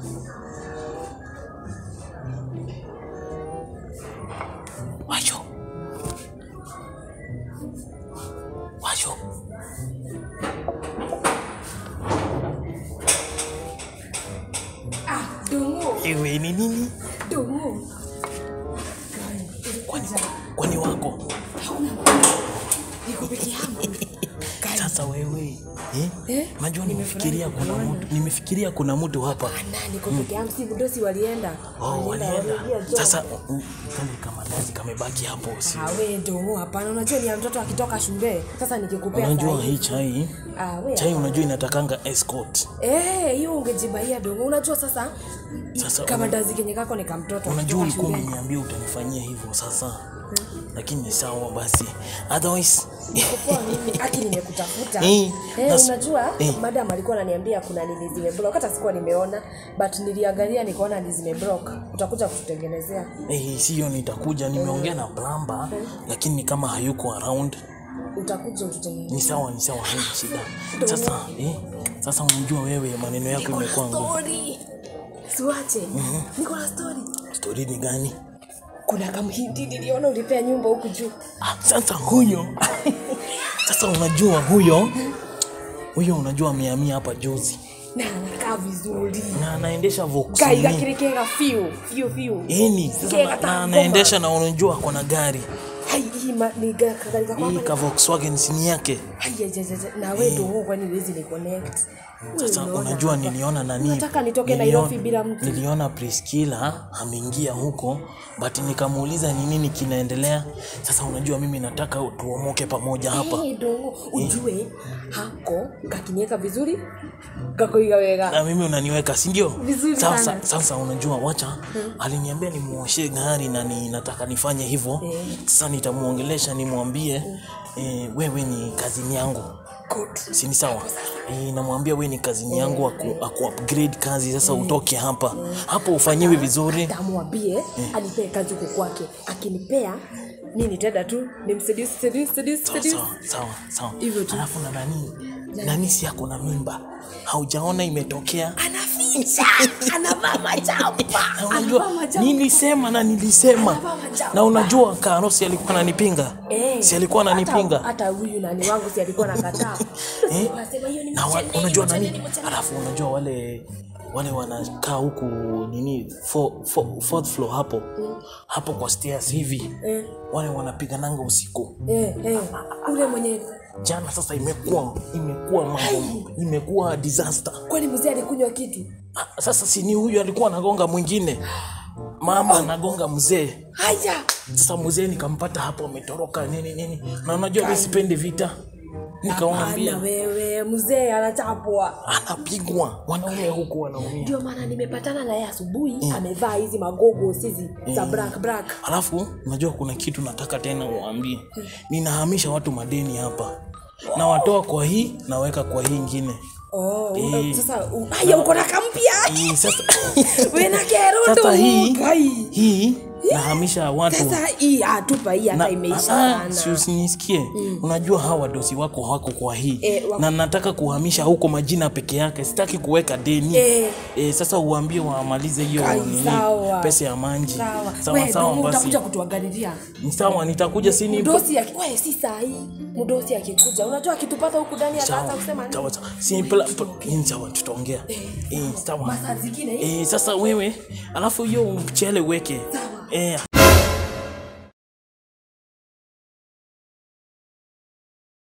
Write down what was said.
Wacho. Wacho. Ah, Dongo, Ewe ni nini? Dongo. Kwani kwani wako? Hauna niko peke yangu. Sasa wewe eh? Eh? Najua Nimefurahi nimefikiria kuna kukuona. mtu nimefikiria kuna mtu hapa. Ana niko peke yangu, si mdosi walienda. Oh, walienda. waliingia job. Sasa mm, kale kamandazi kamebaki hapo si. Ah, we Dongo, hapana. Unajua ni ya mtoto akitoka shule. Sasa nikikupea Unajua sahi. hii chai Ah, we. chai unajua inatakanga escort. Eh, hiyo ungejibaia Dongo. Unajua sasa Sasa kama una- ndazi kenye kako ni kamtoto. Unajua akitoka ulikuwa shule. umeniambia utanifanyia hivyo sasa. Lakini ni sawa basi. Otherwise Poa mimi aki nimekutafuta. Eh, Eh, nas- unajua eh. madam alikuwa ananiambia kuna nini zimeblock. Hata sikuwa nimeona but niliangalia nikaona ni zimeblock. Utakuja kututengenezea. Eh, sio nitakuja nimeongea na plumber lakini ni kama hayuko around. Utakuja ututengenezea. Ni sawa ni sawa haina shida. Sasa eh, sasa unajua wewe maneno yako Niko na imekuwa ngumu. story. Siwache. Niko na story. Story ni gani? Kuna kamhindi niliona ulipea nyumba huku juu. Ah, sasa huyo sasa unajua huyo huyo unajua amehamia hapa juzi Na anakaa vizuri. na anaendesha Kai Volkswagen. gakirikega fiu, fiu fiu. Eni, sasa Kega na, ta na ngoma. anaendesha na unajua ako na gari Hai hii ma- ni ga- kagari kako hii hapa. ka Volkswagen sini yake. Hai ya, ya, ya, na wewe ndio wewe kwani huwezi ni connect. Sasa Wewe unaona unajua hapa. niliona nani, Unataka nitoke niliona- Nairobi bila mtu? Niliona Priscilla ameingia huko, but nikamuuliza ni nini kinaendelea. Sasa unajua mimi nataka tuomoke pamoja hapa. Eh, dongo ujue hako kakinieka vizuri kakoiga wega na mimi unaniweka si ndio? Vizuri Sasa, sana. sasa unajua wacha aliniambia nimuoshe gari na ni, nataka nifanye hivyo. Eh. Sasa nitamuongelesha nimwambie eh, wewe ni kazini yangu Good. si ni sawa? Eh, namwambia wewe ni kazini yangu aku, aku upgrade kazi sasa utoke hapa hapo ufanyiwe vizuri. tamwambie anipee kazi huko kwake akinipea mi nitenda tu nimseduce, seduce, seduce, Sawa seduce. sawa sawa sawa. Hivyo tu. Alafu na nani nani si ako na mimba, haujaona imetokea? anaficha anavaa majamba Na unajua anavaa majamba nilisema na nilisema Anavaa majamba. na unajua Karosi alikuwa ananipinga Eh, si alikuwa hata- ananipinga hata huyu nani wangu si alikuwa nakataa Eh? Anasema hiyo ni na wa, mcheneni, unajua mcheneni, nani mcheneni. alafu unajua wale wale wanakaa huku nini fo, fo, fourth floor hapo hapo kwa stairs hivi Eh. wale wanapigananga usiku Eh, eh, ule mwenye jana sasa imekuwa imekuwa mambo imekuwa disaster kwani mzee alikunywa kitu Ah, sasa si ni huyu alikuwa anagonga mwingine mama anagonga mzee haya sasa mzee nikampata hapo ametoroka nini nini na unajua mi sipendi vita nikamwambia Hapana wewe mzee anachapwa anapigwa wanaume huku wanaumia ndio maana nimepatana naye asubuhi amevaa hizi magogo hizi za black black alafu unajua kuna kitu nataka tena uambie ninahamisha watu madeni hapa nawatoa kwa hii naweka kwa hii ingine oh, una, Eh. sasa u- haya uko na kampya hii sasa we na kero sasa hii Kai. hii nahamisha watu sasa hii atupa hii hata imeisha Ah, si sana usinisikie unajua hawa wadosi wako hawako kwa hii Eh, wako- na nataka kuhamisha huko majina peke yake sitaki kuweka deni Eh. Eh, sasa uambie wamalize hiyo Kai, nini, sawa. pesa ya manji sawa sawa, we sawa ndio basi utakuja kutuangalilia Ni sawa nitakuja sini mdosi aki- we si saa hii mdosi akikuja unajua akitupata huku ndani ataanza sawa kusema nini? sawa sawa si pla- pla- ni sawa tutaongea eh sawa masaa zingine hii eh sasa wewe alafu hiyo mchele uweke Sawa. eh